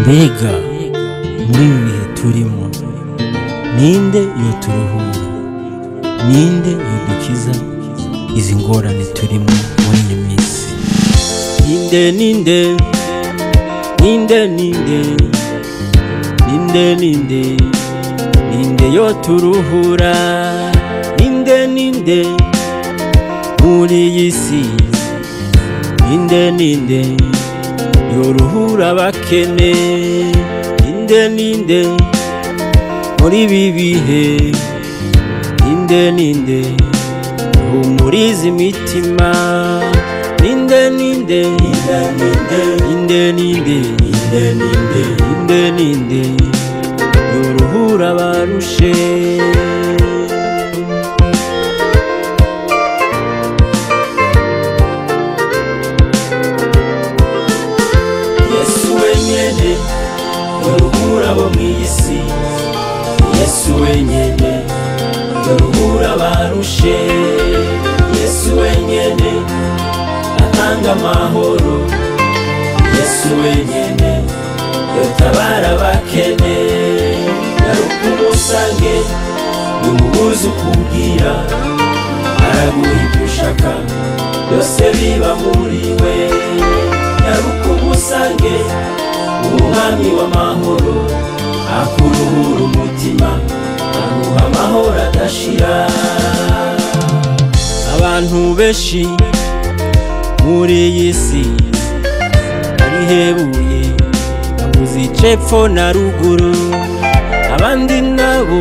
mbega muri ibi bihe turimo ninde yoturuhura ninde yodukiza izi ngorane turimo muri iyi minsi ninde ninde ninde ninde ninde ninde ninde yoturuhura ninde ninde muri iyi si ninde ninde yoruhura abakene ninde ninde muri ibi bihe ninde ninde humuriza imitima ninde ninde ninde ninde ninde ninde ninde ninde ninde ninde yoruhura abarushe yesu wenyene yoruhura abo mw'isi yesu wenyene yoruhura abarushe yesu wenyene atanga amahoro yesu wenyene yotabara abakene garuka umusange numubuze ukubwira araguha ibyo ushaka byose biba muri we garuka umusange umwami w'amahoro akuruhura umutima aguha amahoro adashira abantu benshi muri iyi si barihebuye babuze icepfo na ruguru abandi nabo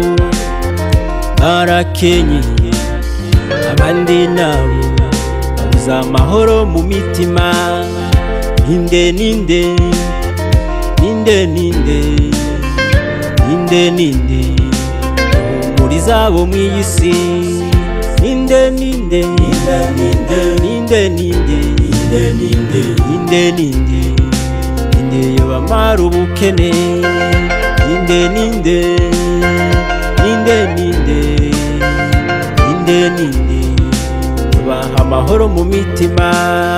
barakenyeye abandi nabo babuze amahoro mu mitima ninde ninde ninde ninde ninde ninde muri zabo mu iyi si ninde ninde ninde ninde ninde ninde ninde ninde ninde ninde ninde yobamara ubukene ninde ninde ninde ninde ninde ninde yobaha amahoro mu mitima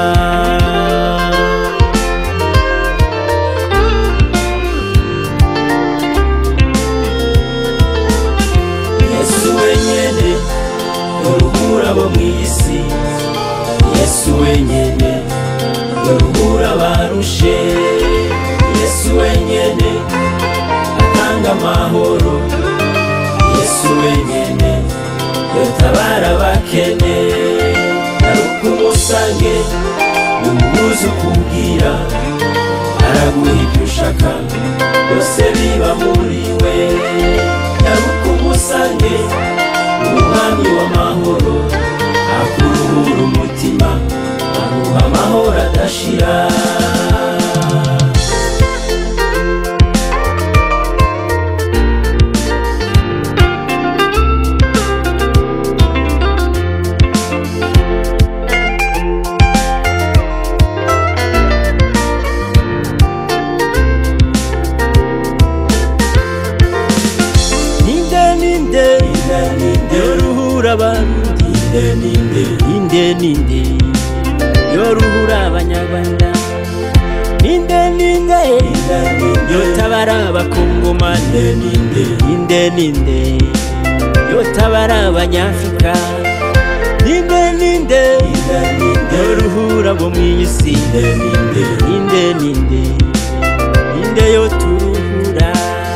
yesu wenyene yoruhura abo mw'isi yesu wenyene yoruhura abarushe yesu wenyene atanga amahoro yesu wenyene yotabara abakene garuka umusange numubuze ukubwira araguha ibyo ushaka byose biba muri we garuka umusange umwami w'amahoro akuruhura umutima aguha amahoro adashira ninde ninde yoruhura abarundi ninde ninde ninde yoruhura abanyarwanda ninde ninde yotabara abakongomani ninde ninde ninde yotabara abanyafurika ninde ninde yoruhura abo mu isi ninde ninde ninde ninde yoturuhura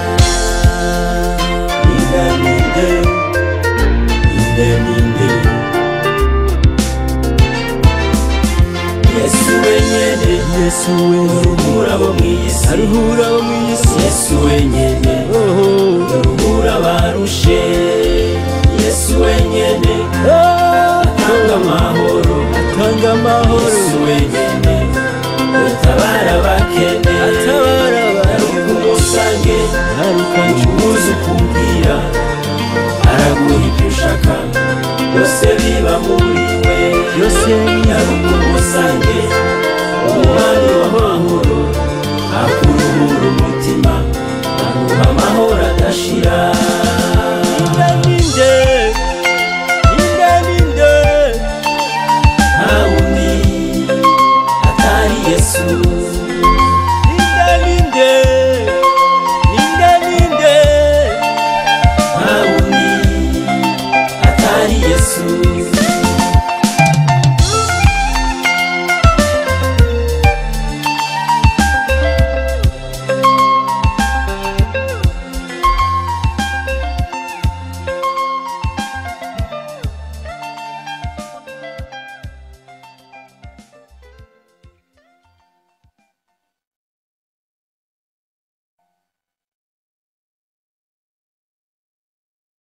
ninde ninde ninde ninde yesu wenyene yesu we yoruhura abo mw'isi aruhura abo mu isi yesu wenyene oho yoruhura abarushe yesu wenyene atanga amahoro tanga amahoro yesu wenyene yotabara abakene atabara garuka abantu umusange garuka umubuze